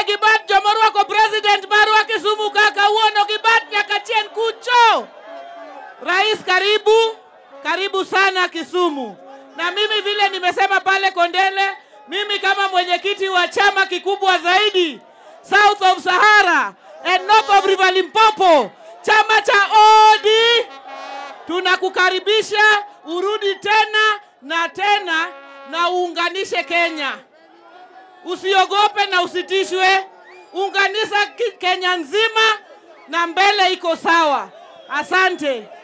Eh, Gibat jomorwako president marwa Kisumu kaka uono Gibat nyaka chien kucho. Rais karibu, karibu sana Kisumu. Na mimi vile nimesema pale Kondele, mimi kama mwenyekiti wa chama kikubwa zaidi South of Sahara and North of River Limpopo, chama cha OD, tunakukaribisha urudi tena na tena na uunganishe Kenya. Usiogope na usitishwe, unganisha Ki- Kenya nzima na mbele iko sawa. Asante.